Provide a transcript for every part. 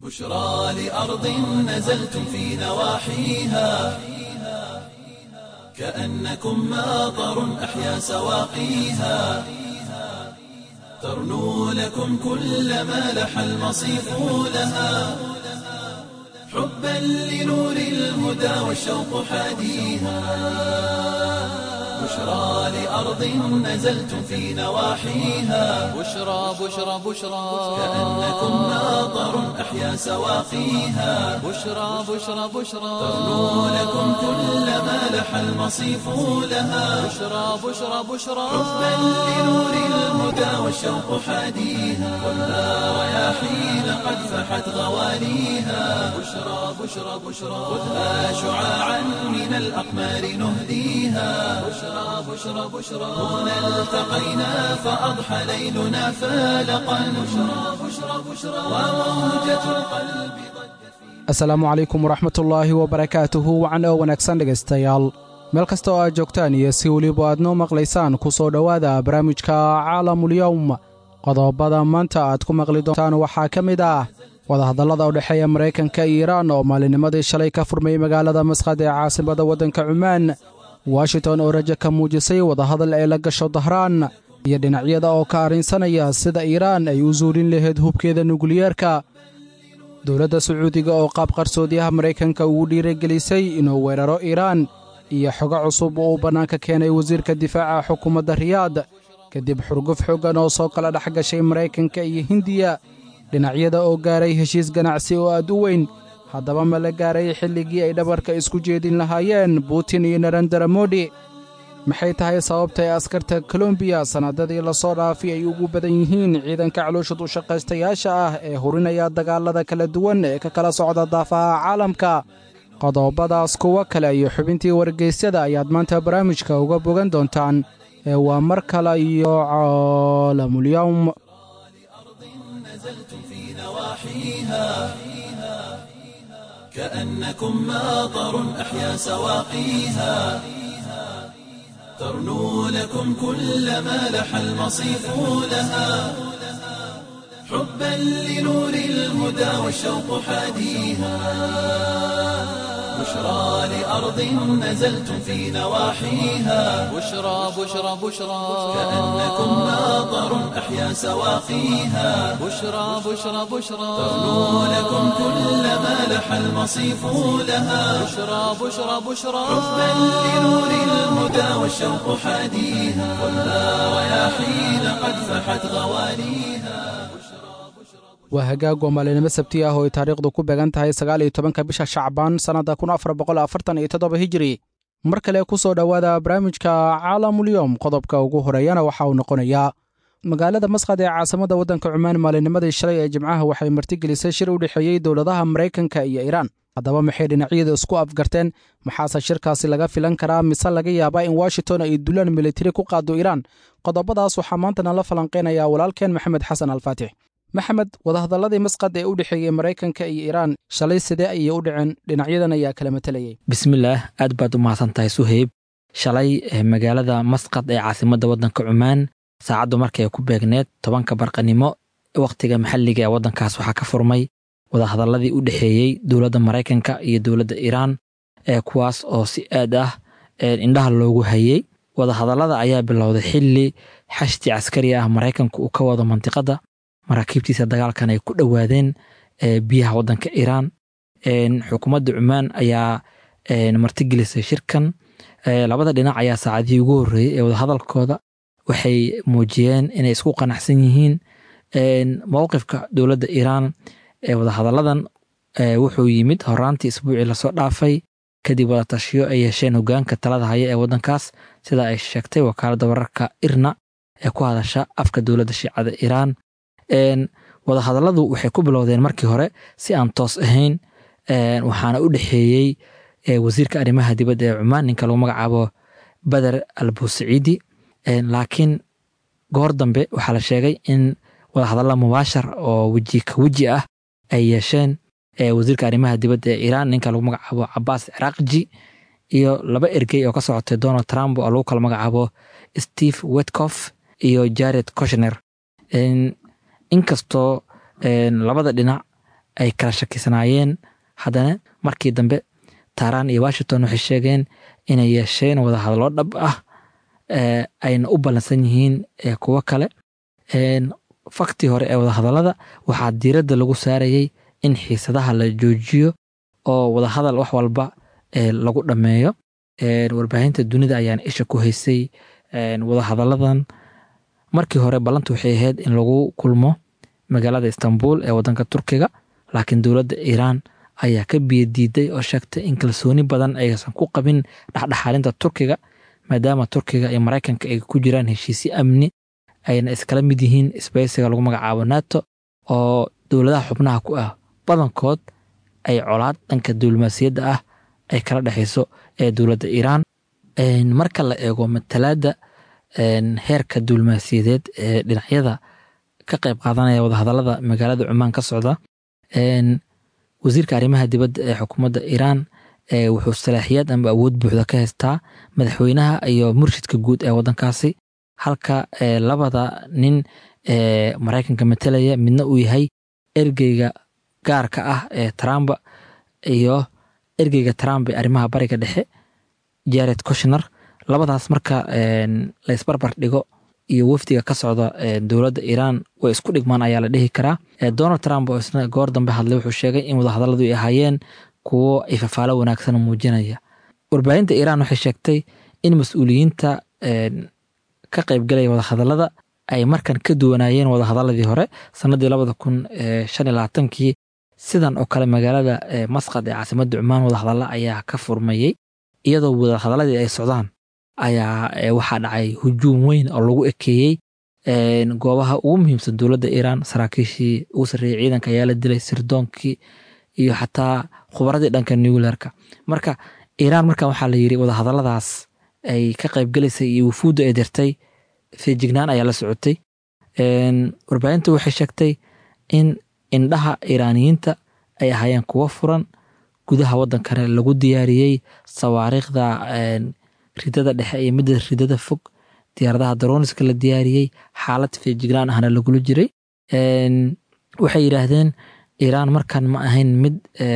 بشرى لأرض نزلتم في نواحيها كأنكم ماطر أحيا سواقيها ترنو لكم كل ما لح المصيف لها حبا لنور الهدى والشوق حاديها بشرى لأرض نزلتم في نواحيها بشرى بشرى بشرى كأنكم ماطر أحيا سواقيها بشرى بشرى بشرى ترنو لكم كل ما لح المصيف لها بشرى بشرى بشرى حبا لنور الهدى والشوق حاديها والنار رياحين قد فحت غواليها بشرى بشرى بشرى خذها شعاعا من الأقمار نهديها بشرى بشرى بشرى هنا التقينا فأضحى ليلنا فالقا بشرى بشرى بشرى وموجة القلب asalaamu calaykum waraxmatullaahi wabarakaatuhu wacan oo wanaagsan dhegaystayaal meel kasta oo aad joogtaan iyo si weliba aad noo maqlaysaan ku soo dhowaada barnaamijka caalamulyowm qodobada maanta aad ku maqli doontaan waxaa ka mid ah wadahadallada u dhexeeya maraykanka iyo iiraan oo maalinimadii shalay ka furmay magaalada masqad ee caasimada waddanka cumaan washington oo rajo ka muujisay wadahadal ay la gasho dahraan iyo dhinacyada oo ka arrinsanaya sida iiraan ay u suulin lahayd hubkeeda nukliyeerka dowladda sacuudiga oo qaab qarsoodiyaha maraykanka ugu dhiiragelisay inuu weeraro iiraan iyo xogo cusub oo uu bannaanka keenay wasiirka difaaca xukuumadda riyaad kadib xurguf xoogan oo soo kala dhex gashay maraykanka iyo hindiya dhinacyada oo gaaray heshiis ganacsi oo aad u weyn haddaba ma la gaaray xilligii ay dhabarka isku jeedin lahaayeen butin iyo narendara modi maxay tahay sababta ee askarta kolombiya sannadadii lasoo dhaafay ay ugu badan yihiin ciidanka calooshad u shaqaystayaasha ah ee hurinaya dagaallada kala duwan ee ka kala socda daafaha caalamka qodobadaas kuwo kale iyo xubintii wargeysyada ayaad maanta barnaamijka uga bogan doontaan ee waa mar kale iyo caalamulyowm نزلتم في نواحيها كأنكم ماطر أحيا سواقيها ترنو لكم كل ما لح المصيف لها حبا لنور الهدى والشوق حاديها بشرى لأرض نزلتم في نواحيها بشرى بشرى بشرى كأنكم ماطر أحيا سواقيها بشرى بشرى بشرى ترنو لكم كل ما لح المصيف لها بشرى بشرى بشرى حبا لنور الهدى والشوق حاديها والنار رياحين قد فحت غواليها waa hagaag oo maalinimo sabti ah oo ay taariikhdu ku beegan tahay sagaal iyo tobanka bisha shacbaan sannadda kun afar boqol afartan iyo toddoba hijiri mar kale ku soo dhowaada barnaamijka caalamulyowm qodobka ugu horeeyana waxa uu noqonayaa magaalada masqad ee caasimada waddanka cumaan maalinimadii shalay ee jimcaha waxay martigelisay shir u dhexeeyey dowladaha maraykanka iyo iiraan haddaba maxay dhinacyada isku afgarteen maxaase shirkaasi laga filan karaa mise laga yaabaa in washington ay dulaan militari ku qaado iiraan qodobadaas waxaa maanta nala falanqeynayaa walaalkeen maxamed xasan alfaatix maxamed wadahadalladii masqad ee u dhexeeyey maraykanka iyo iiraan shalay sidee ayay u dhaceen dhinacyadan ayaa kala matalayay bismillaah aad baad u mahadsan tahay suheyb shalay magaalada masqad ee caasimadda waddanka cumaan saacaddu markay ku beegneed tobanka barqanimo wakhtiga maxalliga ee waddankaas waxaa ka furmay wadahadalladii u dhexeeyey dowladda maraykanka iyo dowladda iiraan ee kuwaas oo si aad ah indhaha loogu hayey wadahadallada ayaa bilowday xilli xashti caskari ah maraykanku uu ka wado mantiqadda maraakiibtiisa dagaalkan ay ku dhowaadeen biyaha waddanka iiraan xukuumadda cumaan ayaa martigelisay shirkan labada dhinac ayaa saacadihii ugu horreeyey ee wadahadalkooda waxay muujiyeen inay isku qanacsan yihiin mowqifka dowladda iiraan ee wadahadalladan wuxuu yimid horaantii isbuucii lasoo dhaafay kadib wadatashiyo ay yeesheen hogaanka talada haya ee waddankaas sida ay sheegtay wakaaladda wararka irna ee ku hadasha afka dowladda shiicada iiraan wadahadalladu waxay ku bilowdeen markii hore si aan toos ahayn waxaana u dhexeeyey wasiirka arrimaha dibadda ee cumaan ninka lagu magacaabo bader al busaciidi laakiin goor dambe waxaa la sheegay in wadahadalla mubaashar oo weji ka weji ah ay yeesheen wasiirka arrimaha dibadda ee iiraan ninka lagu magacaabo cabaas ciraaqji iyo laba ergey oo ka socotay donald trump oo lagu kala magacaabo steve wetcoff iyo jared koshner inkastoo labada dhinac ay kala shakisnaayeen haddana markii dambe taaraan iyo washington waxay sheegeen inay yeesheen wadahadallo dhab ah ayna u ballansan yihiin kuwo kale faktii hore ee wadahadallada waxaa diiradda lagu saarayey in xiisadaha la joojiyo oo wadahadal wax walba lagu dhammeeyo warbaahinta dunida ayaan isha ku haysay wadahadalladan markii hore ballantu waxay ahayd in lagu kulmo magaalada istanbul ee wadanka turkiga laakiin dowladda iiraan ayaa ka biyadiiday oo sheegtay in kalsooni badan aysan ku qabin dhexdhexaalinta turkiga maadaama turkiga iyo maraykanka ay ku jiraan heshiisyo amni ayna iskala mid yihiin isbaysiga lagu magacaabo nato oo dowladaha xubnaha ku ah badankood ay colaad dhanka diblomaasiyadda ah ay kala dhexayso ee dowladda iiraan marka la eego matalaadda heerka diblomaasiyadeed ee dhinacyada ka qayb qaadanaya wadahadallada magaalada cumaan ka socda wasiirka arrimaha dibadda ee xukuumadda iiraan wuxuu salaaxiyaad amba awood buuxda ka haystaa madaxweynaha iyo murshidka guud ee waddankaasi halka labada nin ee maraykanka matalaya midna uu yahay ergeyga gaarka ah ee trump iyo ergeyga trump ee arrimaha bariga dhexe jared koshner labadaas marka laysbarbar dhigo iyo wafdiga ka socda dowladda iiraan way isku dhigmaan ayaa la dhihi karaa donald trump oo isna goor dambe hadlay wuxuu sheegay in wadahadalladu ay ahaayeen kuwo ay fafaalo wanaagsan muujinaya warbaahinta iiraan waxay sheegtay in mas-uuliyiinta ka qaybgalaya wadahadallada ay markan ka duwanaayeen wadahadaladii hore sanadii labada kun shan iyo labaatankii sidan oo kale magaalada masqad ee caasimadda cumaan wadahadalla ayaa ka furmayey iyadoo wadahadaladii ay socdaan ayaa waxaa dhacay hujuum weyn oo lagu ekeeyey goobaha ugu muhiimsan dowladda iiraan saraakiishii ugu sarreeyey ciidanka ayaa la dilay sirdoonkii iyo xataa khubaradii dhanka nuclearka marka iiraan markan waxaa la yiri wadahadalladaas ay ka qaybgalaysay iyo wufuudda ay dirtay feejignaan ayaa la socotay warbaahinta waxay sheegtay in indhaha iiraaniyiinta ay ahaayeen kuwo furan gudaha waddankana lagu diyaariyey sawaariikhda ridada dhexe iyo midda ridada fog diyaaradaha daroniska la diyaariyey xaalad feejignaan ahna lagula jiray waxay yidhaahdeen iiraan markan ma ahayn mid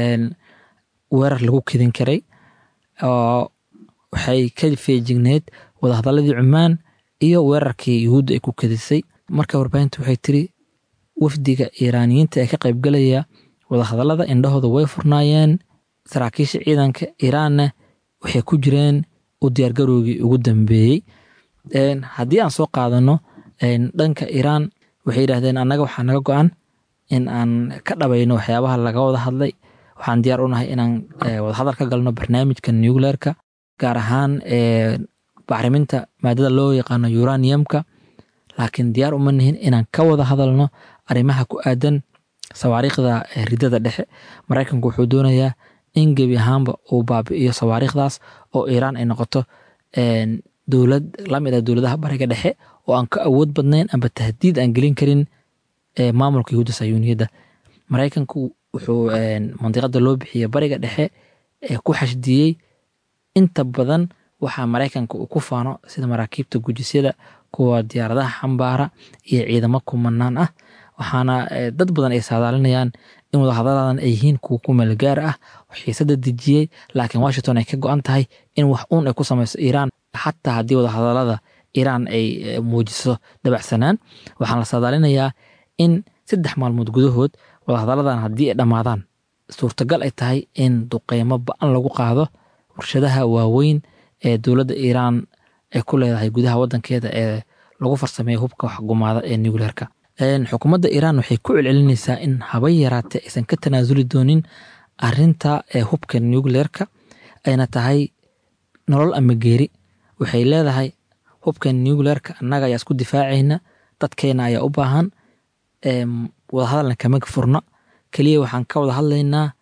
weerar lagu kedin karay oo waxay ka feejigneyd wadahadaladii cumaan iyo weerarkii yuhuudda ay ku kedisay marka warbaahinta waxay tiri wafdiga iiraaniyiinta ee ka qaybgalaya wadahadallada indhahooda way furnaayeen saraakiisha ciidanka iiraanna waxay ku jireen u diyaargaroogii ugu dambeeyey haddii aan soo qaadano dhanka iiraan waxay yidhahdeen annaga waxaa naga go-an in aan ka dhabayno waxyaabaha laga wada hadlay waxaan diyaar u nahay inaan wadahadal ka galno barnaamijka nuclearka gaar ahaan bacriminta maadada loo yaqaano uraniumka laakiin diyaar uma nihin inaan ka wada hadalno arrimaha ku aadan sawaariikhda ridada dhexe maraykanku wuxuu doonayaa in gebi ahaanba uu baabi'iyo sawaariikhdaas oo iiraan ay noqoto dowlad lamid ah dowladaha bariga dhexe oo aan ka awood badnayn amba tahdiid aan gelin karin maamulka yahuudda sayuuniyadda maraykanku wuxuu mandiqada loo bixiya bariga dhexe ku xashdiyey inta badan waxaa maraykanka uu ku faano sida maraakiibta gujisyada kuwa diyaaradaha xambaara iyo ciidamo kumanaan ah waxaana dad badan ay saadaalinayaan in wadahadaladan ay yihiin kuwa ku meelgaar ah xiisada dejiyey laakiin washington ay ka go-an tahay in wax uun ay ku samayso iiraan xataa haddii wadahadalada iiraan ay muujiso dabacsanaan waxaan la saadaalinayaa in saddex maalmood gudahood wadahadaladan haddii ay dhammaadaan suurtagal ay tahay in duqeymo ba-an lagu qaado warshadaha waaweyn ee dowladda iiraan ay ku leedahay gudaha wadankeeda ee lagu farsameeya hubka waxgumaada ee nuclearka xukuumadda iiraan waxay ku celcelinaysaa in habay yaraatee aysan ka tanaasuli doonin arinta ee hubka nuclearka ayna tahay nolol ama geeri waxay leedahay hubka nuclearka annaga ayaa isku difaacayna dadkeena ayaa u baahan wadahadalna kama furna keliya waxaan ka wada hadlaynaa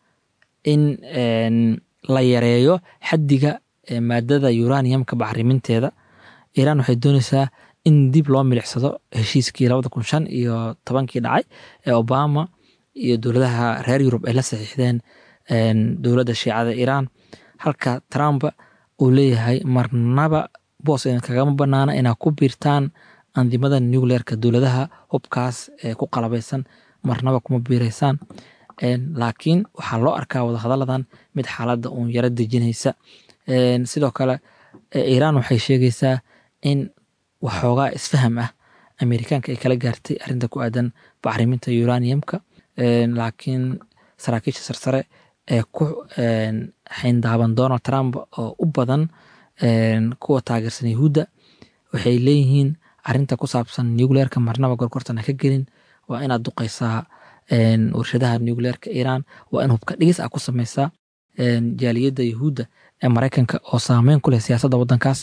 in la yareeyo xaddiga maadada uraniumka bacriminteeda iiraan waxay doonaysaa in dib loo milicsado heshiiskii labada kun shan iyo tobankii dhacay ee obama iyo dowladaha reer yurub ay la saxiixdeen dowladda shiicada iiraan halka trump uu leeyahay marnaba boos kagama banaana inaad ku biirtaan andimada nuclearka dowladaha hubkaas ee ku qalabaysan marnaba kuma biiraysaan laakiin waxaa loo arkaa wadahadalladan mid xaaladda uun yaro dejinaysa sidoo kale iiraan waxay sheegaysaa in waxoogaa isfaham ah amerikaanka ay kala gaartay arrinta ku aadan bacriminta uraniumka laakiin saraakiisha sarsare ee ku xayndaaban donald trump oo u badan kuwa taageersan yahuudda waxay leeyihiin arinta ku saabsan nucleerka marnaba gorgortana ka gelin waa inaad duqaysaa warshadaha nucleerka iiraan waa in hubka dhigis ah ku samaysaa jaaliyadda yahuudda ee maraykanka oo saameyn ku leh siyaasadda waddankaas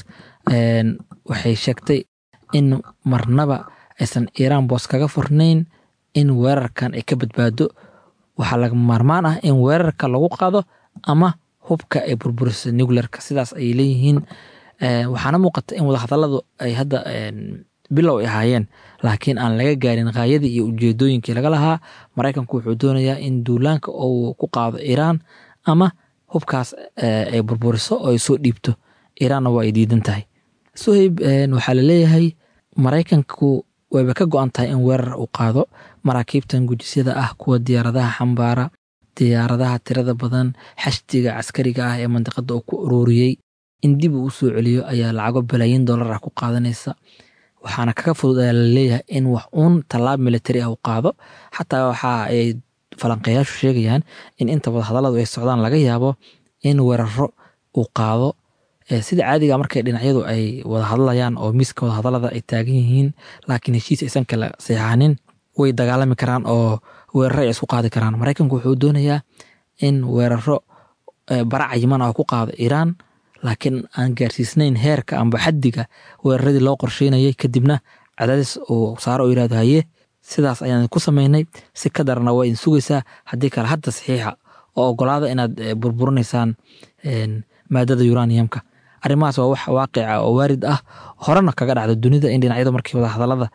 waxay sheegtay in marnaba aysan iiraan boos kaga furnayn in weerarkan ay ka badbaado waxaa laga maarmaan ah in weerarka lagu qaado ama hubka ay burburisa nucleerka sidaas ayay leeyihiin waxaana muuqata in wadahadalladu ay hadda bilow ay ahaayeen laakiin aan laga gaarin haayadii iyo ujeedooyinkii laga lahaa maraykanku wuxuu doonayaa in duulaanka uu ku qaado iiraan ama hubkaas ay burburiso oo ay soo dhiibto iiraanna waa ay diidan tahay suhayb waxaa laleeyahay maraykanku wayba ka go-an tahay in weerar uu qaado maraakiibtan gujisyada ah kuwa diyaaradaha xambaara diyaaradaha tirada badan xashdiga caskariga ah ee mandiqada uu ku ururiyey in dib uu usoo celiyo ayaa lacago balaayin dollar ah ku qaadanaysa waxaana kaga fudud ayaa laleeyahay in wax uun tallaab militari ah uu qaado xataa waxa ay falanqeeyaashu sheegayaan in inta wadahadalladu ay socdaan laga yaabo in weeraro uu qaado sida caadiga markay dhinacyadu ay wada hadlayaan oo miiska wadahadallada ay taagan yihiin laakiin heshiis aysan kala seexanin way dagaalami karaan oo weeraro ay isku qaadi karaan maraykanku wuxuu doonayaa in weeraro bara cayiman ah ku qaado iiraan laakiin aan gaarsiisnayn heerka amba xaddiga weeraradii loo qorsheynayay kadibna cadaadis uu saaro oo yirahdo haye sidaas ayaan ku samaynay si ka darana waa idin sugaysaa haddii kale hadda saxiixa oo ogolaada inaad burburinaysaan maadada uraniumka arrimahaas waa wax waaqica oo waarid ah horena kaga dhacda dunida in dhinacyadu markii wadahadallada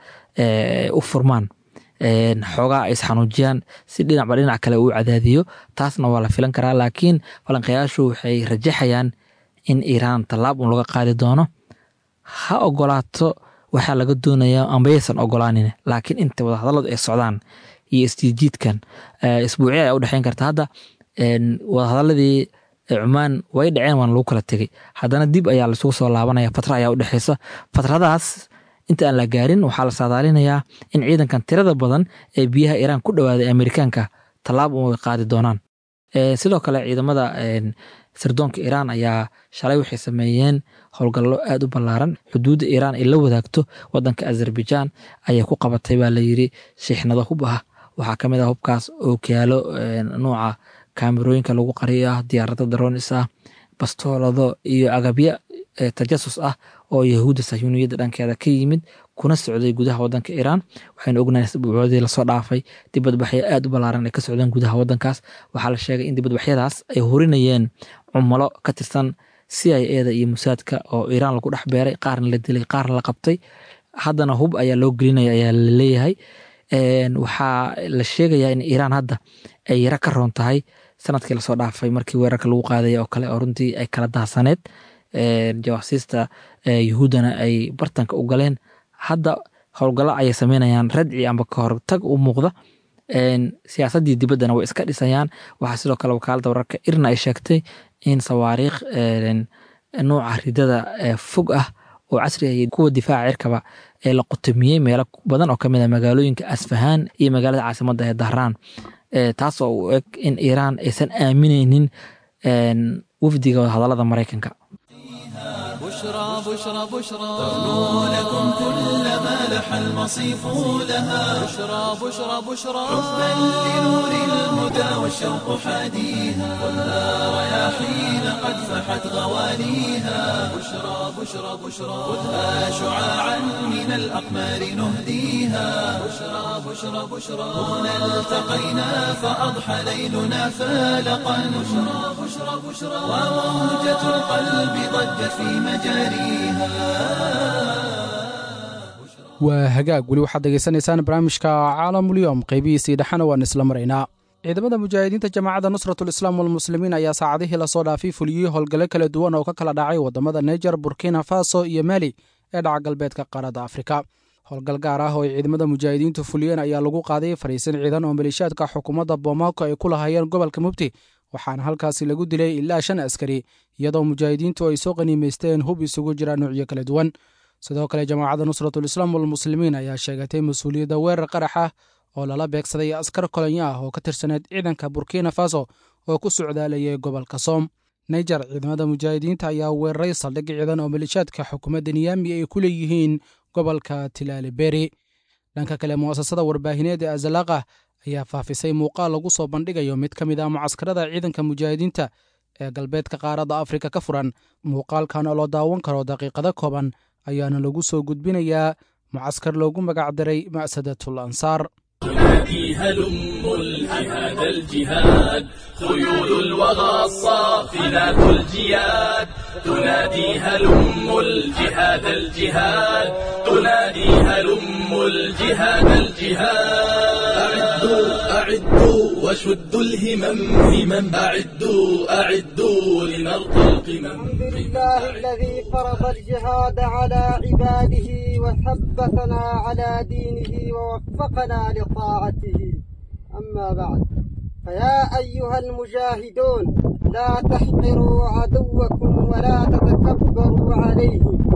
u furmaan xoogaa ay isxanuujiyaan si dhinacba dhinac kale uu cadaadiyo taasna waa la filan karaa laakiin falanqayaashu waxay rajaxayaan in iiraan tallaab un laga qaadi doono ha ogolaato waxaa laga doonayaa ambayaysan ogolaanin laakiin inta wadahadalladu ay socdaan iyo isjiidjiidkan isbuuciya ayaa u dhexeyn karta hadda wadahadaladii cumaan way dhaceen waana lagu kala tegey haddana dib ayaa laisugu soo laabanaya fatra ayaa u dhexeysa fatradaas inta aan la gaarin waxaa la saadaalinayaa in ciidankan tirada badan ee biyaha iiraan ku dhawaaday amerikaanka tallaab un way qaadi doonaan sidoo kale ciidamada sirdoonka iiraan ayaa shalay waxay sameeyeen howlgallo aad u ballaaran xuduudda iiraan ay la wadaagto wadanka azerbaijan ayay ku qabatay baa layiri shiixnado hub ah waxaa ka mid ah hubkaas oo kiyaalo nuuca kaamirooyinka lagu qariyo ah diyaarado daroonis ah bastoolado iyo agabyo tajasus ah oo yahuudda sahyuuniyadda dhankeeda ka yimid kuna socday gudaha wadanka iiraan waxaynu ognahay isbuucoodii lasoo dhaafay dibadbaxyo aad u ballaaran ay ka socdeen gudaha wadankaas waxaa la sheegay in dibadbaxyadaas ay horinayeen cumalo ka tirsan c i eda iyo musaadka oo iiraan lagu dhex beeray qaarna la dilay qaarna la qabtay haddana hub ayaa loo gelinaya ayaa la leeyahay waxaa la sheegayaa in iiraan hadda ay yaro ka roon tahay sanadkii lasoo dhaafay markii weerarka lagu qaadaya oo kale oo runtii ay kala dahsaneed jawaasiista yahuuddana ay bartanka u galeen hadda howlgallo ayay sameynayaan radci amba ka hortag u muuqda siyaasaddii dibaddana way iska dhisayaan waxaa sidoo kale wakaaladda wararka irna ay sheegtay in sawaariikh nuuca ridada fog ah oo casri ah kuwa difaaca cirkaba ee la qutumiyey meelo badan oo kamid a magaalooyinka asfahaan iyo magaalada caasimadda ee dahraan taas oo u eg in iiraan aysan aamineynin wafdiga wadahadallada maraykanka بشرى بشرى بشرى تغنو لكم كل ما لح المصيف لها بشرى بشرى بشرى حبا لنور الهدى والشوق حاديها ولا رياحين قد فحت غواليها بشرى بشرى بشرى خذها شعاعا من الأقمار نهديها بشرى بشرى بشرى هنا التقينا فأضحى ليلنا فالقا بشرى بشرى بشرى وموجة القلب ضجت في مجاريها waa hagaag weli waxaad degeysanaysaan barnaamijka caalamulyoom qaybihiisii dhexana waan isla maraynaa ciidamada mujaahidiinta jamaacadda nusratulislaam walmuslimiin ayaa saacadihii lasoo dhaafay fuliyey howlgallo kala duwan oo ka kala dhacay waddamada neger burkina faso iyo mali ee dhaca galbeedka qaaradda afrika howlgal gaar ah oo ay ciidamada mujaahidiintu fuliyeen ayaa lagu qaaday fariisin ciidan oo maleeshiyaadka xukuumadda bomaako ay ku lahaayeen gobolka mubti waxaana halkaasi lagu dilay ilaa shan askari iyadoo mujaahidiintu ay soo qaniimaysteen hub isugu jira nuucyo kala duwan sidoo kale jamaacadda nusratulislaam walmuslimiin ayaa sheegatay mas-uuliyadda weerar qarax ah oo lala beegsaday askar kolonyo ah oo ka tirsaneed ciidanka burkina faso oo ku socdaalayay gobolka soom naijer ciidamada mujaahidiinta ayaa weeraray saldhig ciidan oo maleeshiyaadka xukuumadda niyaami ay ku leeyihiin gobolka tilaaliberi dhanka kale mu'asasada warbaahineed ee azalaqa ayaa faafisay muuqaal lagu soo bandhigayo mid ka mid ah mucaskarada ciidanka mujaahidiinta ee galbeedka qaaradda afrika ka furan muuqaalkan oo la daawan karo daqiiqado kooban ayaana lagu soo gudbinayaa mucaskar loogu magacdaray ma'sadatul ansaar تنادي هلم الجهاد الجهاد خيول الوغى الصافنات الجياد تنادي هلم الجهاد الجهاد تنادي هلم الجهاد الجهاد أعدوا أعدوا وشدوا الهمم همم أعدوا أعدوا لنرقى القمم الحمد لله الذي فرض الجهاد على عباده وثبتنا على دينه ووفقنا لطاعته أما بعد فيا أيها المجاهدون لا تحقروا عدوكم ولا تتكبروا عليه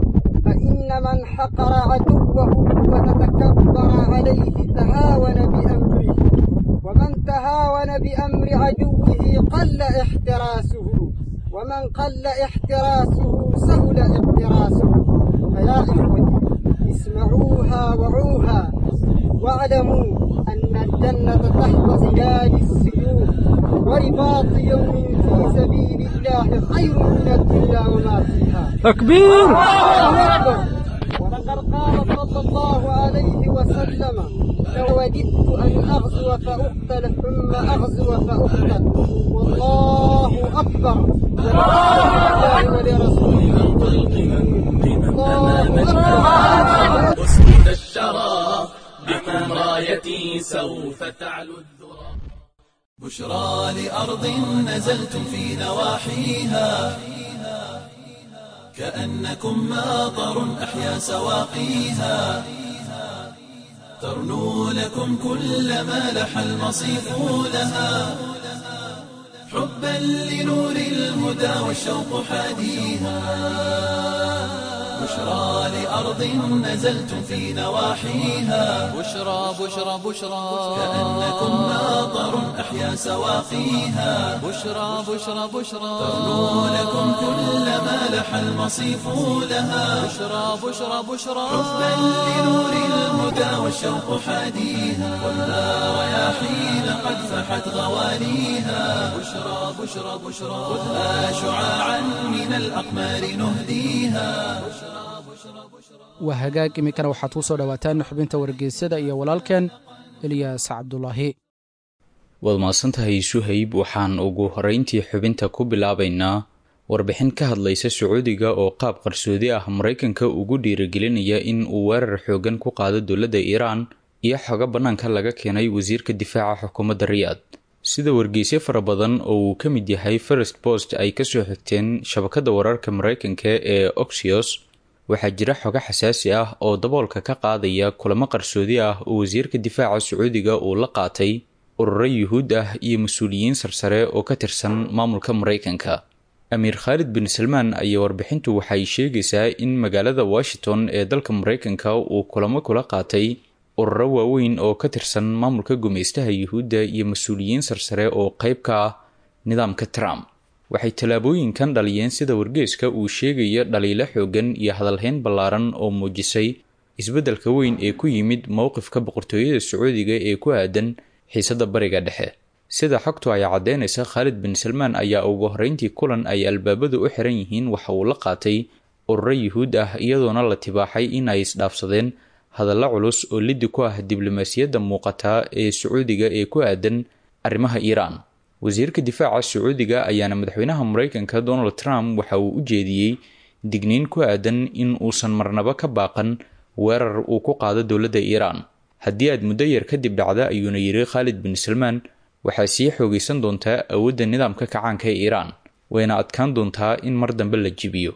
فإن من حقر عدوه وتتكبر عليه تهاون بأمره ومن تهاون بأمر عدوه قل احتراسه ومن قل احتراسه سهل اقتراسه فيا إخوتي اسمعوها وعوها واعلموا أن الجنة تحت ظلال السيوف ورباط يوم في سبيل الله خير من الدنيا وما فيها تكبير الله أكبر ولقد قال صلى الله عليه وسلم لوددت أن أغزو فأقتل ثم أغزو فأقتل والله أكبر ولله ولرسوله الله أكبر أسود الشرى بكم رايتي سوف تعلو الذرى بشرى لأرض نزلتم في نواحيها كأنكم ماطر أحيا سواقيها ترنو لكم كل ما لح المصيف لها حبا لنور الهدى والشوق حاديها بشرى لأرض نزلتم في نواحيها بشرى بشرى بشرى كأنكم ماطر أحيا سواقيها بشرى بشرى بشرى ترنو لكم كل ما لح المصيف لها بشرى بشرى بشرى حبا لنور الهدى والشوق حاديها والنار رياحين قد فحت غوانيها بشرى بشرى بشرى خذها شعاعا من الأقمار نهديها waa hagaag iminkana waxaad ku soo dhowaataan xubinta wargeysyada iyo walaalkeen eliyas cabdulaahi waad mahadsantahay suhayb waxaan ugu horeyntii xubinta ku bilaabaynaa warbixin ka hadlaysa sacuudiga oo qaab qarsoodi ah maraykanka ugu dhiirigelinaya in uu weerar xoogan ku qaado dowladda iiraan iyo xogo bannaanka laga keenay wasiirka difaaca xukuumadda riyaad sida wargeysyo fara badan oo uu ka mid yahay first post ay kasoo xigteen shabakadda wararka maraykanka ee oxios waxaa jira xogo xasaasi ah oo daboolka ka qaadaya kulamo qarsoodi ah oo wasiirka difaaca sacuudiga uu la qaatay ururo yuhuud ah iyo mas-uuliyiin sarsare oo ka tirsan maamulka maraykanka amiir khaalid bin salmaan ayaa warbixintu waxay sheegaysaa in magaalada washington ee dalka maraykanka uu kulamo kula qaatay ururo waaweyn oo ka tirsan maamulka gumaystaha yuhuudda iyo mas-uuliyiin sarsare oo qayb ka ah nidaamka trump waxay tallaabooyinkan dhaliyeen sida wargeeska uu sheegaya dhaliilo xoogan iyo hadalhayn ballaaran oo muujisay isbeddelka weyn ee ku yimid mowqifka boqortooyada sacuudiga ee ku aadan xiisadda bariga dhexe sida xogtu ay caddeynaysa khaalid bin salmaan ayaa ugu horreyntii kulan ay albaabadu u xiran yihiin waxa uu la qaatay ururo yuhuud ah iyadoona la tibaaxay in ay isdhaafsadeen hadallo culus oo liddi ku ah diblomaasiyadda muuqata ee sacuudiga ee ku aadan arrimaha iiraan wasiirka difaaca sacuudiga ayaana madaxweynaha maraykanka donald trump waxa uu u jeediyey digniin ku aadan in uusan marnabo ka baaqan weerar uu ku qaado dowladda iiraan haddii aad muddo yar kadib dhacda ayuuna yiri khaalid bin salmaan waxaa sii xoogaysan doontaa awoodda nidaamka kacaanka ee iiraan wayna adkaan doontaa in mar dambe la jibiyo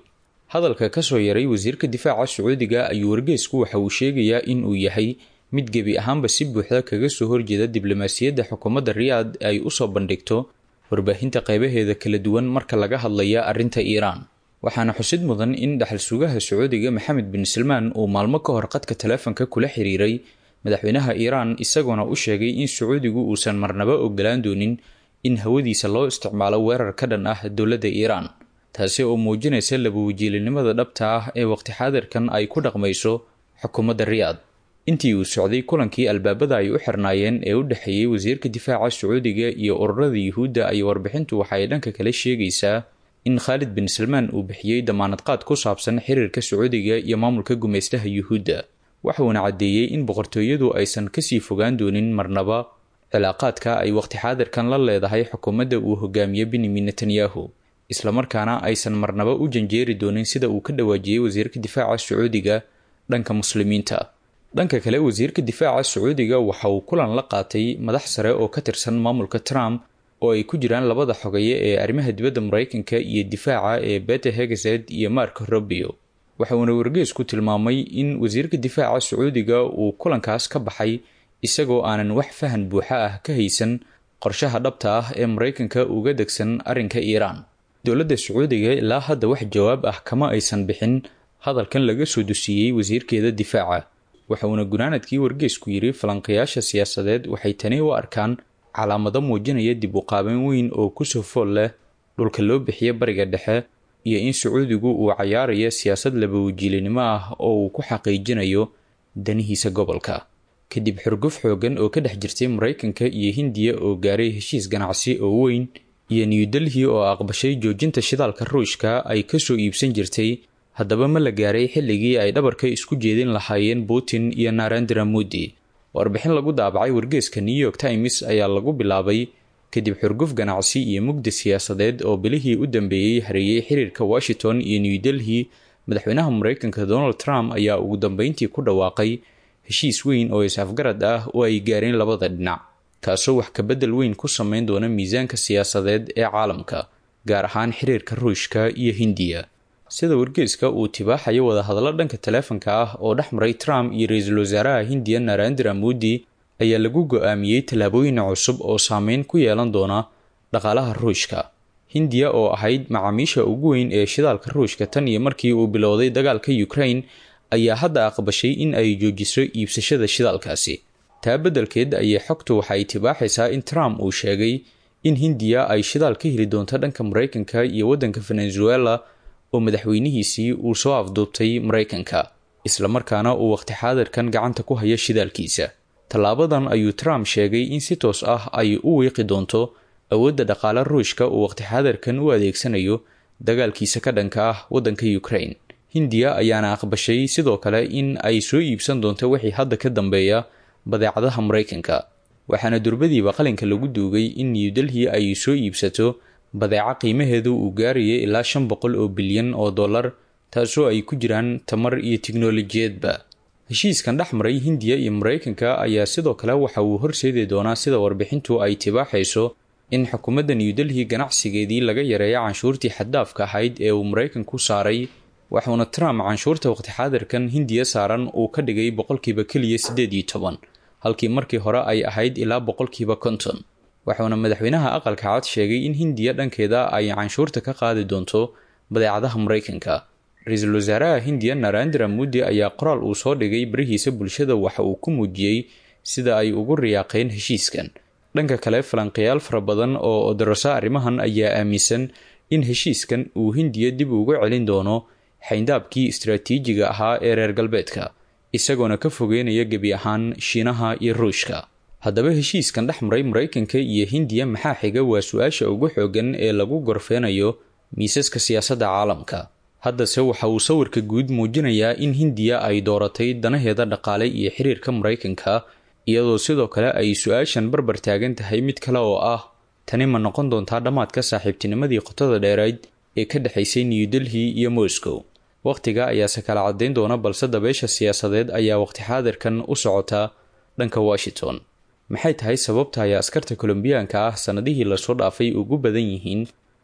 hadalka kasoo yaray wasiirka difaaca sacuudiga ayuu wargeysku waxa uu sheegayaa in uu yahay mid gebi ahaanba si buuxda kaga soo horjeeda diblomaasiyadda xukuumadda riyaad ay usoo bandhigto warbaahinta qeybaheeda kala duwan marka laga hadlaya arrinta iiraan waxaana xusid mudan in dhaxal sugaha sacuudiga maxamed bin salmaan uu maalmo ka hor qadka taleefanka kula xiriiray madaxweynaha iiraan isagoona u sheegay in sacuudigu uusan marnaba ogolaan doonin in hawadiisa loo isticmaalo weerar ka dhan ah dowladda iiraan taasi oo muujinaysa labawajiilinimada dhabta ah ee waqti xaadirkan ay ku dhaqmayso xukuumadda riyaad intii uu socday kulankii albaabada ay u xirnaayeen ee u dhexeeyey wasiirka difaaca sacuudiga iyo ururada yuhuudda ay warbixintu waxa ay dhanka kale sheegaysaa in khaalid bin salmaan uu bixiyey damaanad qaad ku saabsan xiriirka sacuudiga iyo maamulka gumaystaha yuhuudda waxuuna caddeeyey in boqortooyadu aysan kasii fogaan doonin marnaba cilaaqaadka ay waqti xaadirkan la leedahay xukuumadda uu hogaamiye benyamin netanyahu islamarkaana aysan marnaba u janjeeri doonin sida uu ka dhawaajiyey wasiirka difaaca sacuudiga dhanka muslimiinta dhanka kale wasiirka difaaca sacuudiga waxa uu kulan la qaatay madax sare oo ka tirsan maamulka trump oo ay ku jiraan labada xogeeye ee arrimaha dibadda mareykanka iyo difaaca ee bete hegesed iyo mark robio waxa uuna wargeysku tilmaamay in wasiirka difaaca sacuudiga uu kulankaas ka baxay isagoo aanan wax fahan buuxa ah ka haysan qorshaha dhabta ah ee mareykanka uga degsan arrinka iiraan dowladda sacuudiga ilaa hadda wax jawaab ah kama aysan bixin hadalkan laga soo dusiiyey wasiirkeeda difaaca waxa uuna gunaanadkii wargeysku yidhi falanqayaasha siyaasadeed waxay tani u arkaan calaamado muujinaya dib u qaaban weyn oo kusoo fool leh dhulka loo bixiya bariga dhexe iyo in sacuudigu uu cayaarayo siyaasad labawajiilinimo ah oo uu ku xaqiijinayo danihiisa gobolka kadib xurguf xoogan oo ka dhex jirtay mareykanka iyo hindiya oo gaaray heshiis ganacsi oo weyn iyo new delhi oo aqbashay joojinta shidaalka ruushka ay kasoo iibsan jirtay haddaba ma la gaaray xilligii ay dhabarka isku jeedin lahaayeen putin iyo narendra modi warbixin lagu daabacay wargeeska new york times ayaa lagu bilaabay kadib xurguf ganacsi iyo mugdi siyaasadeed oo bilihii u dambeeyey hareeyey xiriirka washington iyo new delhi madaxweynaha mareykanka donald trump ayaa ugu dambeyntii ku dhawaaqay heshiis weyn oo is-afgarad ah oo ay gaareen labada dhinac kaasoo wax kabedel weyn ku sameyn doona miisaanka siyaasadeed ee caalamka gaar ahaan xiriirka ruushka iyo hindiya sida wargeeska uu tibaaxayo wadahadallo dhanka taleefanka ah oo dhex maray trump iyo ra-iisul wasaaraha hindiya narendra modi ayaa lagu go-aamiyey tallaabooyin cusub oo saameyn ku yeelan doona dhaqaalaha ruushka hindiya oo ahayd macaamiisha ugu weyn ee shidaalka ruushka tan iyo markii uu bilowday dagaalka ukraine ayaa hadda aqbashay in ay joojiso iibsashada shidaalkaasi taa beddelkeed ayay xogtu waxa ay tibaaxaysaa in trump uu sheegay in hindiya ay shidaal ka heli doonto dhanka mareykanka iyo waddanka venezuela oo madaxweynihiisii uu soo afduubtay mareykanka islamarkaana uu waqti xaadirkan gacanta ku haya shidaalkiisa tallaabadan ayuu trump sheegay in si toos ah ay u wiiqi doonto awoodda dhaqaale ruushka uu waqti xaadirkan u adeegsanayo dagaalkiisa ka dhanka ah waddanka ukraine hindiya ayaana aqbashay sidoo kale in ay soo iibsan doonto wixii hadda ka dambeeya badeecadaha mareykanka waxaana durbadiiba qalinka lagu duugay in new delhi ay soo iibsato badeeco qiimaheedu uu gaaraya ilaa shan boqol oo bilyan oo dollar taasoo ay ku jiraan tamar iyo tiknolojiyadba heshiiskan dhex maray hindiya iyo mareykanka ayaa sidoo kale waxa uu horseedi doonaa sida warbixintu ay tibaaxayso in xukuumadda new delhi ganacsigeedii laga yareeya canshuurtii xaddaafka ahayd ee uu mareykanku saaray waxuuna trump canshuurta waqti xaadirkan hindiya saaran uu ka dhigay boqolkiiba keliya siddeed iyo toban halkii markii hore ay ahayd ilaa boqolkiiba konton waxuuna madaxweynaha aqalka cad sheegay in hindiya dhankeeda ay canshuurta ka qaadi doonto badeecadaha mareykanka ra-iisul wasaaraha hindiya narendra modi ayaa qoraal uu soo dhigay barihiisa bulshada waxa uu ku muujiyey sida ay ugu riyaaqeen heshiiskan dhanka kale falanqayaal fara badan oo odarasa arrimahan ayaa aaminsan in heshiiskan uu hindiya dib ugu celin doono xayndaabkii istaraatiijiga ahaa ee reer galbeedka isagoona ka fogeynaya gebi ahaan shiinaha iyo ruushka haddaba heshiiskan dhex maray mareykanka iyo hindiya maxaa xiga waa su-aasha ugu xoogan ee lagu gorfeynayo miisaska siyaasadda caalamka haddase waxa uu sawirka guud muujinayaa in hindiya ay dooratay danaheeda dhaqaale iyo xiriirka mareykanka iyadoo sidoo kale ay su-aashan barbar taagan tahay mid kale oo ah tani ma noqon doontaa dhammaadka saaxiibtinimadii qotada dheerayd ee ka dhexaysay new delhi iyo moscow wakhtiga ayaase kala caddayn doona balse dabeesha siyaasadeed ayaa waqti xaadirkan u socota dhanka washington maxay tahay sababta ay askarta kolombiyaanka ah sannadihii lasoo dhaafay ugu badan yihiin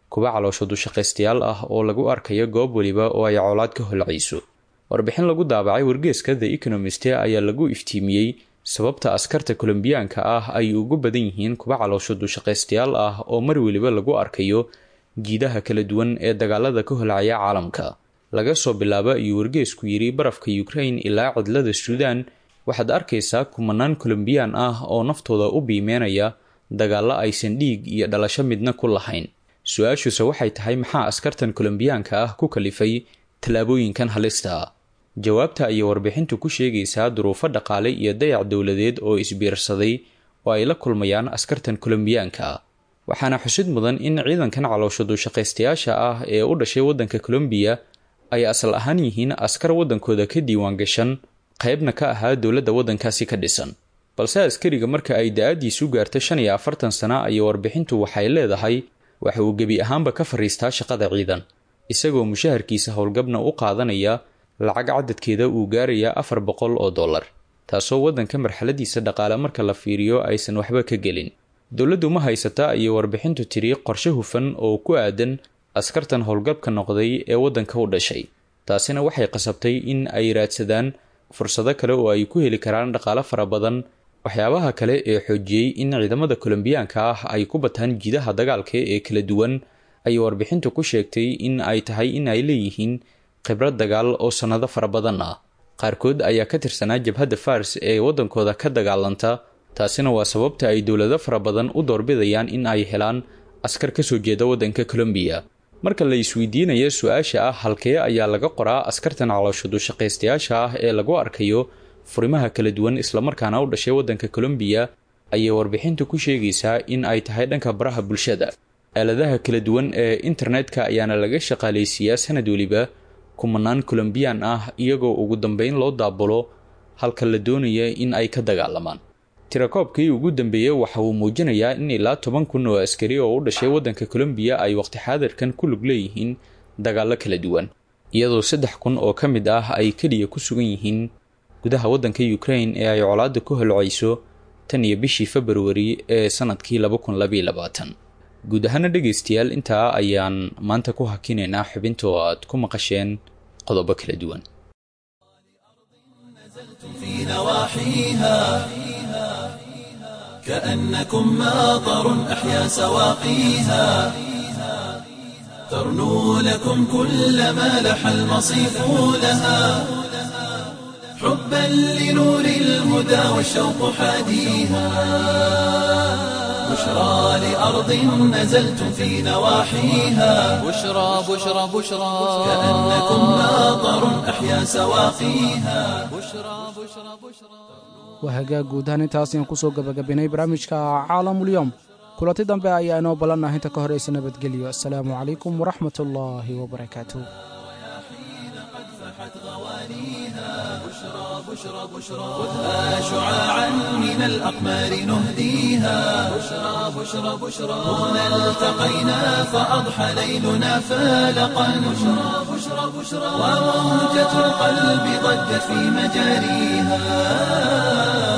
kuwa caloosho dushaqaystayaal ah oo lagu arkayo goob weliba oo ay colaad ka holcayso warbixin lagu daabacay wargeeska the economist ayaa lagu iftiimiyey sababta askarta kolombiyaanka ah ay ugu badan yihiin kuwa caloosho dushaqaystayaal ah oo mar weliba lagu arkayo jiidaha kala duwan ee dagaalada ka holcaya caalamka laga soo bilaabo ayuu wargeesku yidhi barafka ukraine ilaa cidlada suudan waxaad arkaysaa kumanaan kolombiyaan ah oo naftooda u biimeynaya dagaallo aysan dhiig iyo dhalasho midna ku lahayn su-aashuse waxay tahay maxaa askartan kolombiyaanka ah ku kalifay tallaabooyinkan halista ah jawaabta ayay warbixintu ku sheegaysaa duruufo dhaqaale iyo dayac dowladeed oo isbiirsaday oo ay la kulmayaan askartan kolombiyaanka ah waxaana xusid mudan in ciidankan caloosho duushaqaystayaasha ah ee u dhashay waddanka colombiya ay asal ahaan yihiin askar waddankooda ka diiwaan gashan qaybna ka ahaa dowladda waddankaasi ka dhisan balse askariga marka ay da-adiisu gaarta shan iyo afartan sana ayay warbixintu waxay leedahay waxa uu gebi ahaanba ka fariistaa shaqada ciidan isagoo mushaharkiisa howlgabna u qaadanaya lacag cadadkeeda uu gaaraya afar boqol oo dollar taasoo waddanka marxaladiisa dhaqaale marka la fiiriyo aysan waxba ka gelin dowladdu ma haysata ayay warbixintu tiri qorshe hufan oo ku aadan askartan howlgabka noqday ee waddanka u dhashay taasina waxay qasabtay in ay raadsadaan fursado kale oo ay ku heli karaan dhaqaale fara badan waxyaabaha kale ee xoojiyey in ciidamada kolombiyaanka ah ay ku bataan jiidaha dagaalka ee kala duwan ayay warbixintu ku sheegtay in ay tahay in ay leeyihiin khibrad dagaal oo sannado fara badan ah qaarkood ayaa ka tirsanaa jabhadda fars ee waddankooda ka dagaalanta taasina waa sababta ay dowlado fara badan u doorbidayaan in ay helaan askar kasoo jeeda waddanka colombiya marka la isweydiinaya su-aasha ah halkee ayaa laga qoraa askartan caloosho dushaqaystayaasha ah ee lagu arkayo furimaha kala duwan islamarkaana u dhashay waddanka colombiya ayay warbixintu ku sheegaysaa in ay tahay dhanka baraha bulshada aaladaha kala duwan ee internetka ayaana laga shaqaalaysiiyaa sanad weliba kumanaan colombiyaan ah iyagoo ugu dambeyn loo daabulo halka la doonaya in ay ka dagaalamaan tirakoobkii ugu dambeeyey waxa uu muujinayaa in ilaa toban kun oo askari oo u dhashay waddanka colombiya ay waqti xaadirkan ku lug leeyihiin dagaallo kala duwan iyadoo saddex kun oo ka mid ah ay keliya ku sugan yihiin gudaha waddanka ukraine ee ay colaadda ku holcayso tan iyo bishii februari ee sanadkii laba kun labaiyo labaatan guud ahaana dhegaystayaal intaa ayaan maanta ku hakinaynaa xubinta oo aad ku maqasheen qodobo kala duwan في نواحيها كأنكم ماطر أحيا سواقيها ترنو لكم كل ما لح المصيف لها حبا لنور الهدى والشوق حاديها بشرى لأرض نزلتم في نواحيها بشرى بشرى بشرى كأنكم ماطر أحيا سواقيها بشرى بشرى بشرى waa hagaag guud ahaan intaas ayaan kusoo gabagabinay barnaamijka caalamulyoom kulanti dambe ayaa inoo ballanah inta ka horaysa nabadgelyo asalaamu calaykum waraxmat ullaahi wabarakaatu خذها شعاعا من الأقمار نهديها بشرى بشرى بشرى هنا التقينا فأضحى ليلنا فالقا بشرى بشرى بشرى وموجة القلب ضجت في مجاريها